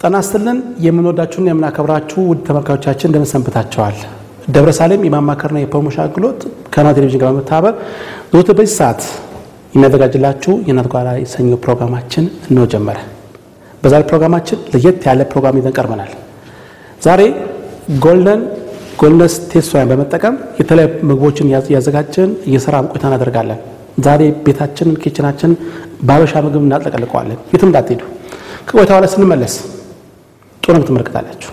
ጤና ይስጥልን የምንወዳችሁና የምናከብራችሁ ውድ ተመልካቾቻችን እንደምን ሰንብታችኋል? ደብረ ሳሌም የማማከርና የፕሮሞሽን አገልግሎት ከናሁ ቴሌቪዥን ጋር በመተባበር ዘወትር በዚህ ሰዓት የሚያዘጋጅላችሁ የእናት ጓዳ የተሰኘው ፕሮግራማችን እንሆ ጀመረ። በዛሬ ፕሮግራማችን ለየት ያለ ፕሮግራም ይዘን ቀርበናል። ዛሬ ጎልደን ጎልደንስ ቴስት ሶያን በመጠቀም የተለያዩ ምግቦችን እያዘጋጀን እየሰራን ቆይታ እናደርጋለን። ዛሬ ቤታችንን ኪችናችንን በሀበሻ ምግብ እናጠቀልቀዋለን። የትም እንዳትሄዱ። ከቆይታ በኋላ ስንመለስ ጥሩ ምግብ ትመለከታላችሁ።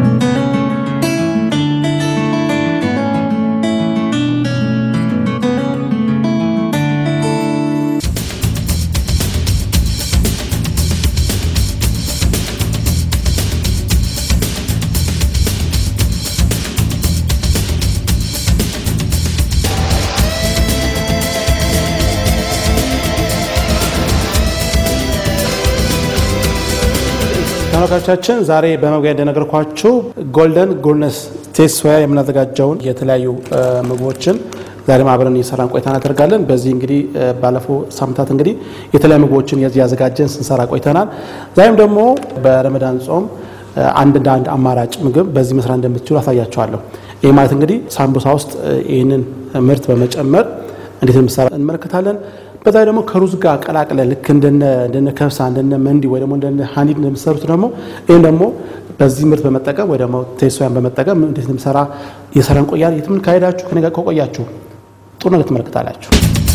ተመልካቾቻችን ዛሬ በመግቢያ እንደነገርኳችሁ ጎልደን ጎልደንስ ቴስት ሶያ የምናዘጋጀውን የተለያዩ ምግቦችን ዛሬም አብረን እየሰራን ቆይታ እናደርጋለን። በዚህ እንግዲህ ባለፈው ሳምንታት እንግዲህ የተለያዩ ምግቦችን እያዘጋጀን ስንሰራ ቆይተናል። ዛሬም ደግሞ በረመዳን ጾም አንድ እንደ አንድ አማራጭ ምግብ በዚህ መስራት እንደምትችሉ አሳያቸዋለሁ። ይህ ማለት እንግዲህ ሳምቡሳ ውስጥ ይህንን ምርት በመጨመር እንዴት የምሰራ እንመለከታለን። በዛ ደግሞ ከሩዝ ጋር ቀላቅለ ልክ እንደነ ከብሳ እንደነ መንዲ ወይ ደግሞ እንደነ ሀኒድ እንደምሰሩት ደግሞ ይህም ደግሞ በዚህ ምርት በመጠቀም ወይ ደግሞ ቴስት ሶያን በመጠቀም እንዴት እንደምሰራ እየሰራን ቆያል። የትም ካሄዳችሁ ከኔ ጋር ከቆያችሁ ጥሩ ነገር ትመለከታላችሁ።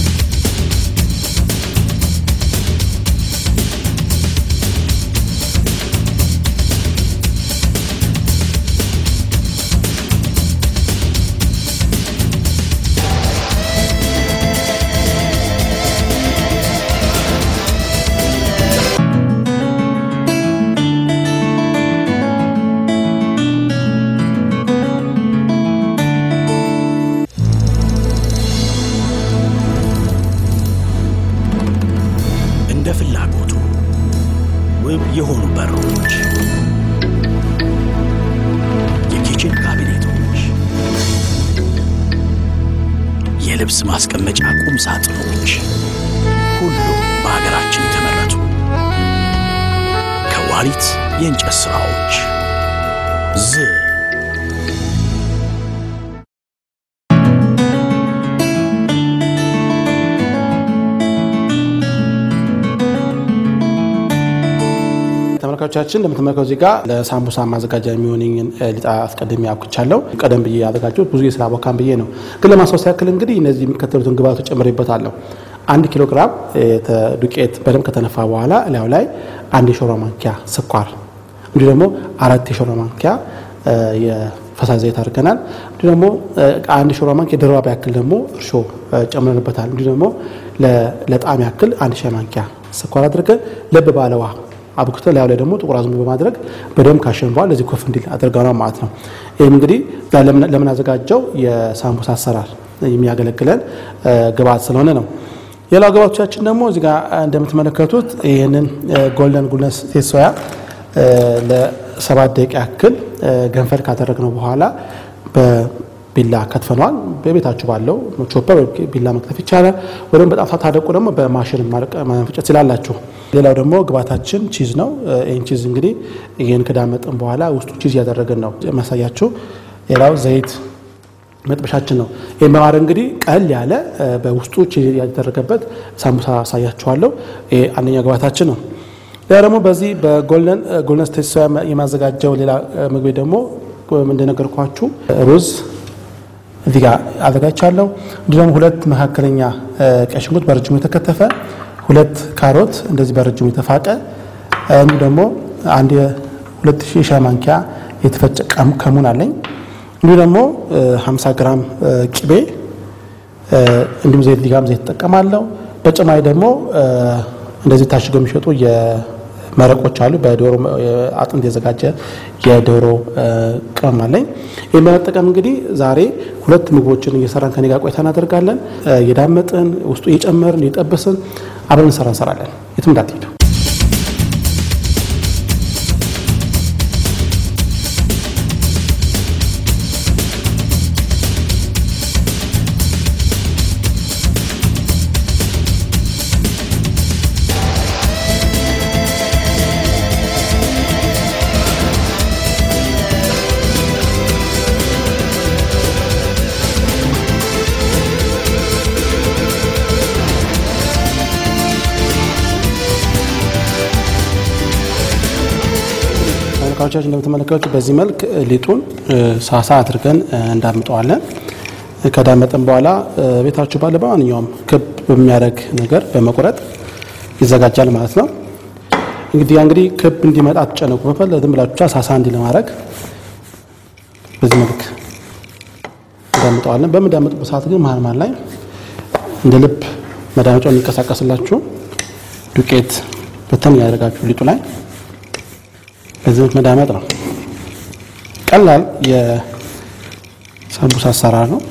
እንደ ፍላጎቱ ውብ የሆኑ በሮች፣ የኪችን ካቢኔቶች፣ የልብስ ማስቀመጫ ቁም ሳጥኖች፣ ሁሉም በሀገራችን የተመረቱ ከዋሊት የእንጨት ሥራዎች ዝ ተመልካቾቻችን እንደምትመለከቱ እዚህ ጋር ለሳምቡሳ ማዘጋጃ የሚሆንኝን ሊጣ አስቀድሜ አብኩቻለሁ። ቀደም ብዬ ያዘጋጀሁት ብዙ የስራ ቦካን ብዬ ነው። ግን ለማስታወስ ያክል እንግዲህ እነዚህ የሚከተሉትን ግብአቶች ጨምሬበታለሁ። አንድ ኪሎ ግራም ዱቄት በደንብ ከተነፋ በኋላ እላዩ ላይ አንድ የሾርባ ማንኪያ ስኳር፣ እንዲሁ ደግሞ አራት የሾርባ ማንኪያ የፈሳሽ ዘይት አድርገናል። እንዲሁ ደግሞ አንድ የሾርባ ማንኪያ የደረባ ያክል ደግሞ እርሾ ጨምረንበታል። እንዲሁ ደግሞ ለጣዕም ያክል አንድ ሻይ ማንኪያ ስኳር አድርገን ለብ ባለ ውሃ አብኩተን ላዩ ላይ ደግሞ ጥቁር አዝሙድ በማድረግ በደንብ ካሸን በኋላ ለዚህ ኮፍ እንዲል አድርገናል ማለት ነው። ይህም እንግዲህ ለምናዘጋጀው የሳምቡሳ አሰራር የሚያገለግለን ግብአት ስለሆነ ነው። ሌላው ግብአቶቻችን ደግሞ እዚህ ጋር እንደምትመለከቱት ይህንን ጎልደን ጎልደንስ ቴስት ሶያ ለሰባት ደቂቃ ያክል ገንፈል ካደረግነው በኋላ በቢላ ከትፈነዋል። በቤታችሁ ባለው ቾፐር ቢላ መክተፍ ይቻላል። ወይም በጣም ሳታደቁ ደግሞ በማሽን መፍጨት ስላላችሁ። ሌላው ደግሞ ግብአታችን ቺዝ ነው። ይህን ቺዝ እንግዲህ ይህን ከዳመጥን በኋላ ውስጡ ቺዝ እያደረግን ነው ማሳያችሁ። ሌላው ዘይት መጥበሻችን ነው። ይህን በማድረግ እንግዲህ ቀል ያለ በውስጡ ቺዝ ያደረገበት ሳምቡሳ አሳያችኋለሁ። ይሄ አንደኛ ግብአታችን ነው። ሌላ ደግሞ በዚህ በጎልደን ጎልደንስ ቴስት ሶያ የማዘጋጀው ሌላ ምግቤ ደግሞ እንደነገርኳችሁ ሩዝ እዚህ ጋር አዘጋጅቻለሁ። እንዲሁም ሁለት መካከለኛ ቀይ ሽንኩርት በረጅሙ የተከተፈ፣ ሁለት ካሮት እንደዚህ በረጅሙ የተፋቀ፣ እንዲሁ ደግሞ አንድ ሁለት ሺህ ሻይ ማንኪያ የተፈጨ ከሙን አለኝ። እንዲሁ ደግሞ 50 ግራም ቅቤ እንዲሁም ዘይት ሊጋም ዘይት እጠቀማለሁ። በጭማሪ ደግሞ እንደዚህ ታሽገው የሚሸጡ መረቆች አሉ። በዶሮ አጥንት የዘጋጀ የዶሮ ቅመም አለኝ። ይህን በመጠቀም እንግዲህ ዛሬ ሁለት ምግቦችን እየሰራን ከኔ ጋር ቆይታ እናደርጋለን። እየዳመጥን ውስጡ እየጨመርን እየጠበስን አብረን እንሰራ እንሰራለን። የትም እንዳትሄዱ። ተመልካቾቻችን እንደምትመለከቱት በዚህ መልክ ሊጡን ሳሳ አድርገን እንዳምጠዋለን። ከዳመጠን በኋላ ቤታችሁ ባለ በማንኛውም ክብ በሚያደርግ ነገር በመቁረጥ ይዘጋጃል ማለት ነው። እንግዲህ ያ እንግዲህ ክብ እንዲመጣ አትጨነቁ። በፈለ ዝም ብላችሁ ብቻ ሳሳ እንዲ ለማድረግ በዚህ መልክ እንዳምጠዋለን። በምዳመጡበት ሰዓት ግን መሀል መሀል ላይ እንደ ልብ መዳመጫው የሚንቀሳቀስላችሁ ዱቄት በተን ያደርጋችሁ ሊጡ ላይ በዚህ መዳመጥ ነው። ቀላል የሳምቡሳ አሰራር ነው።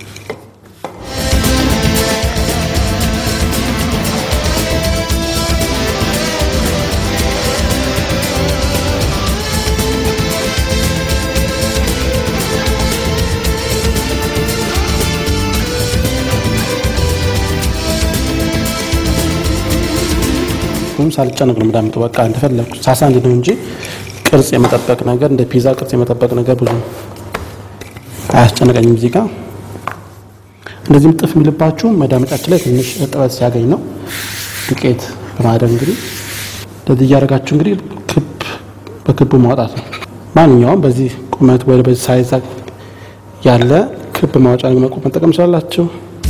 ሁሉም ሳልጨነቅ ነው የምዳምጡ። በቃ እንደፈለግኩ ሳሳ እንዲ ነው እንጂ ቅርጽ የመጠበቅ ነገር እንደ ፒዛ ቅርጽ የመጠበቅ ነገር ብዙ አያስጨነቀኝም። እዚህ ጋር እንደዚህም ጥፍ የሚልባችሁ መዳመጫችን ላይ ትንሽ እርጥበት ሲያገኝ ነው። ዱቄት በማድረግ እንግዲህ እንደዚህ እያደረጋችሁ እንግዲህ ክብ በክቡ ማውጣት ነው። ማንኛውም በዚህ ቁመት ወይ በዚህ ሳይዝ ያለ ክብ ማውጫ መጠቀም ስላላችሁ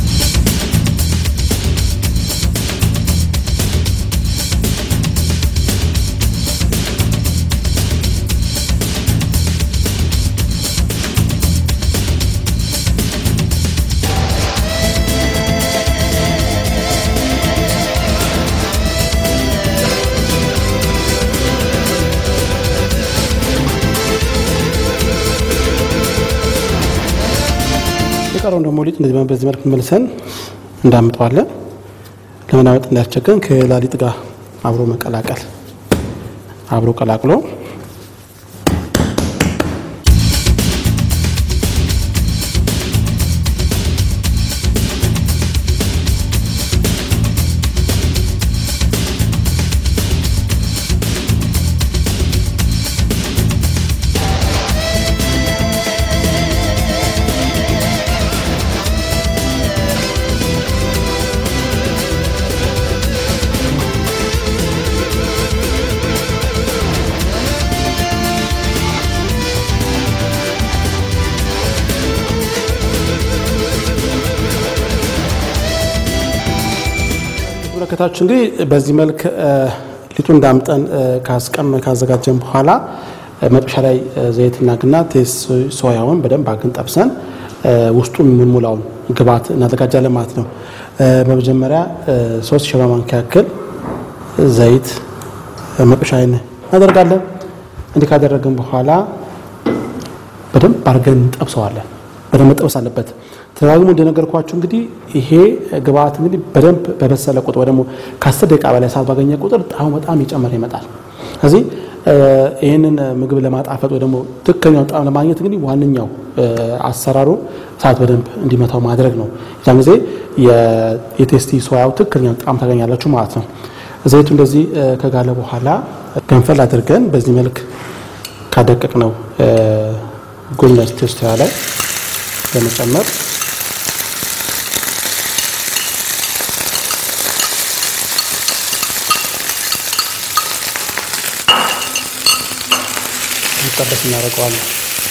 የቀረውን ደግሞ ሊጥ እንደዚህ በዚህ መልክ መልሰን እንዳምጠዋለን። ለመናመጥ እንዳያስቸግረን ከሌላ ሊጥ ጋር አብሮ መቀላቀል አብሮ ቀላቅሎ ተመለከታችሁ እንግዲህ በዚህ መልክ ሊጡን እንዳምጠን ካስቀም ካዘጋጀን በኋላ መጥበሻ ላይ ዘይትና ግና ቴስ ሶያውን በደንብ አግን ጠብሰን ውስጡን የምንሞላውን ግብዓት እናዘጋጃለን ማለት ነው። በመጀመሪያ ሶስት ሾርባ ማንኪያ ያክል ዘይት መጥበሻ ላይ እናደርጋለን። እንዲህ ካደረግን በኋላ በደንብ አድርገን እንጠብሰዋለን። በደንብ መጠበስ አለበት። ተደጋግሞ እንደነገርኳችሁ እንግዲህ ይሄ ግብአት እንግዲህ በደንብ በበሰለ ቁጥር ወይ ደግሞ ከአስር ደቂቃ በላይ ሰዓት ባገኘ ቁጥር ጣዕሙ በጣም እየጨመረ ይመጣል። ስለዚህ ይህንን ምግብ ለማጣፈጥ ወይ ደግሞ ትክክለኛውን ጣዕም ለማግኘት እንግዲህ ዋነኛው አሰራሩ እሳት በደንብ እንዲመታው ማድረግ ነው። ያን ጊዜ የቴስቲ ሶያው ትክክለኛውን ጣዕም ታገኛላችሁ ማለት ነው። ዘይቱ እንደዚህ ከጋለ በኋላ ገንፈል አድርገን በዚህ መልክ ካደቀቅ ነው ጎመን ቴስት ሶያ ላይ በመጨመር እንዲጠበስ እናደርገዋለን።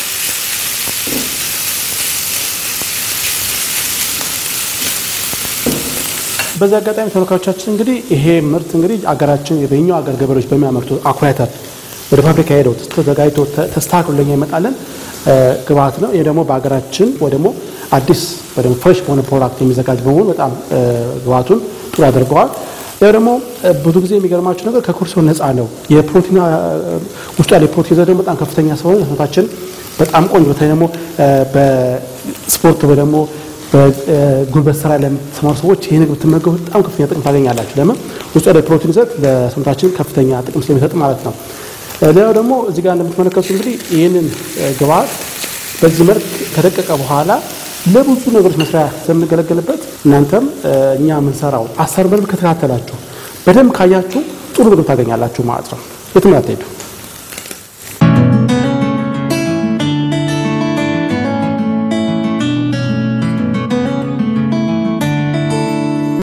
በዚህ አጋጣሚ ተመልካቾቻችን እንግዲህ ይሄ ምርት እንግዲህ አገራችን በኛው አገር ገበሬዎች በሚያመርቱ አኩሪ አተር ወደ ፋብሪካ ሄደው ተዘጋጅቶ ተስተካክሎ ለኛ ይመጣለን ግብአት ነው። ይህ ደግሞ በሀገራችን ወይ ደግሞ አዲስ ወይ ደግሞ ፍሬሽ በሆነ ፕሮዳክት የሚዘጋጅ በመሆኑ በጣም ግብአቱን ጥሩ ያደርገዋል። ያው ደግሞ ብዙ ጊዜ የሚገርማችሁ ነገር ከኮሌስትሮል ነፃ ነው። የፕሮቲን ውስጡ ያለ የፕሮቲን ይዘት ደግሞ በጣም ከፍተኛ ስለሆነ ሰውነታችን በጣም ቆንጆ በተለይ ደግሞ በስፖርት ወይ ደግሞ በጉልበት ስራ ለምትሰማሩ ሰዎች ይህ ምግብ ብትመገቡ በጣም ከፍተኛ ጥቅም ታገኛላችሁ። ለምን ውስጡ ያለ የፕሮቲን ይዘት ለሰውነታችን ከፍተኛ ጥቅም ስለሚሰጥ ማለት ነው። ሌላው ደግሞ እዚህ ጋር እንደምትመለከቱ እንግዲህ ይህንን ግብአት በዚህ መልክ ከደቀቀ በኋላ ለብዙ ነገሮች መስሪያ ስለምንገለገልበት እናንተም እኛ የምንሰራው አሰራር በደንብ ከተከታተላችሁ በደንብ ካያችሁ ጥሩ ምግብ ታገኛላችሁ ማለት ነው። የትም አትሄዱ።